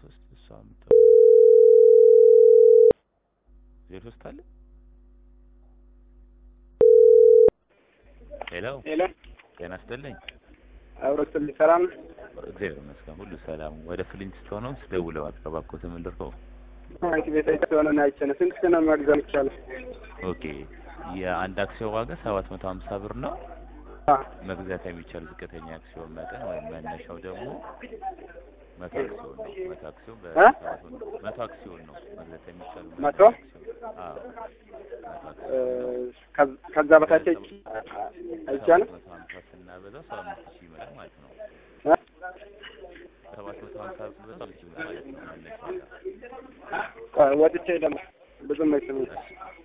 ሶስት እሷ ምት ዜሮ ሶስት አለ ሄሎ ሄሎ ጤና ይስጥልኝ አብሮስልኝ ሰላም ነው? እግዚአብሔር ይመስገን ሁሉ ሰላም ወደ ፍሊንትስቶን ነው ደውለው አቀባብኮት የምልከው ባንክ ቤት ሆነ አይቼ ነው። ስንት ነው መግዛት ይቻላል? ኦኬ የአንድ አክሲዮን ዋጋ ሰባት መቶ ሀምሳ ብር ነው አ መግዛት የሚቻል ዝቅተኛ አክሲዮን መጠን ወይም መነሻው ደግሞ መቶ አክሲዮን ነው መቶ አክሲዮን እ? በሰባት መቶ መቶ አክሲዮን ነው መግዛት የሚቻል መቶ? አዎ መቶ እ፣ አክሲዮን ነው ከ- ከዛ በታች አይቻልም? ሰባት መቶ ሀምሳ ስናበዛው ሰባ አምስት ሺህ ይመጣል ማለት ነው እ? ሰባት መቶ ሀምሳ ስናበዛው አምስት ሺህ ይመጣል ማለት ነው መነሻ ዋጋ ቆይ ወጥቼ ደግሞ ብዙም አይስምኝ። እሺ